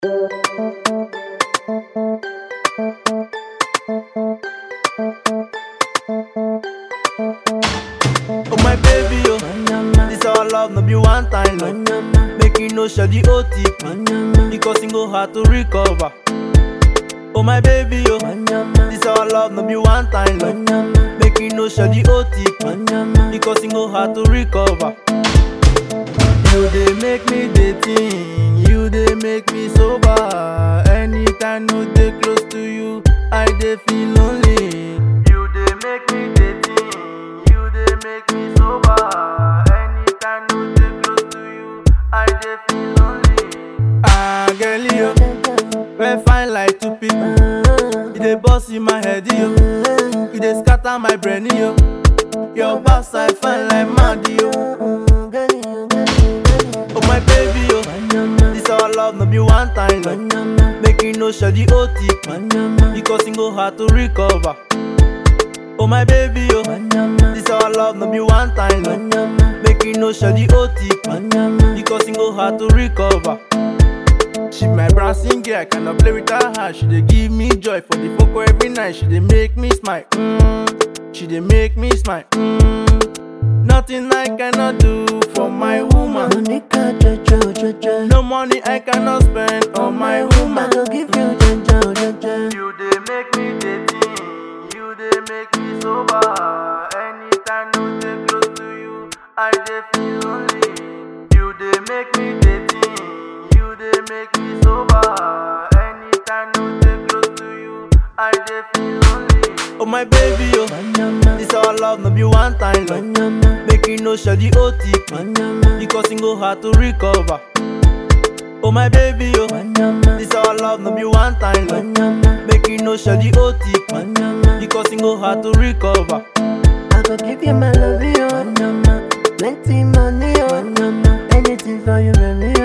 Oh my baby, oh, this our love, no be one time love. Make you no share the OTP, because it go hard to recover. Oh my baby, oh, this our love, no be one time love. Make you no share the OTP, because it go hard to recover. You dey make me dey think, you dey make me sober. Anytime no dey close to you, I dey feel lonely. You dey make me dey think, you dey make me sober. Anytime no dey close to you, I dey feel lonely. Ah, girl, you, we fine like two people. You dey bust in my head, yo. You dey scatter my brain, yo. Your backside fine like mad, yo. Oh my baby, yo. This our love, no be one time love. Make you no share the OTP, because it go hard to recover. Oh my baby, yo. This our love, no be one time love. Make you no share the OTP, because it go hard to recover. She my bouncing girl, I cannot play with her heart. She dey give me joy for the foco every night. She dey make me smile. Mm. She dey make me smile. Mm. Nothing I cannot do for my woman. Monica, Jojo, Jojo. No money I cannot spend on my I woman. go give you Jojo, Jojo. You dey make me dey think, you dey make me sober. Anytime no dey close to you, I dey feel lonely. You dey make me dey think, you dey make me sober. Anytime no dey close to you, I dey feel lonely. Oh my baby, oh, Wanyama, this our love, no be one time love. wanyama, Make you no share the OTP, wanyama, because it go hard to recover. Oh my baby, oh, wanyama, this our love, no be one time love. wanyama, Make you no share the OTP, wanyama. because it go hard to recover. I go give you my love, yo. Wanyama, plenty money, yo. Wanyama, anything for you, baby,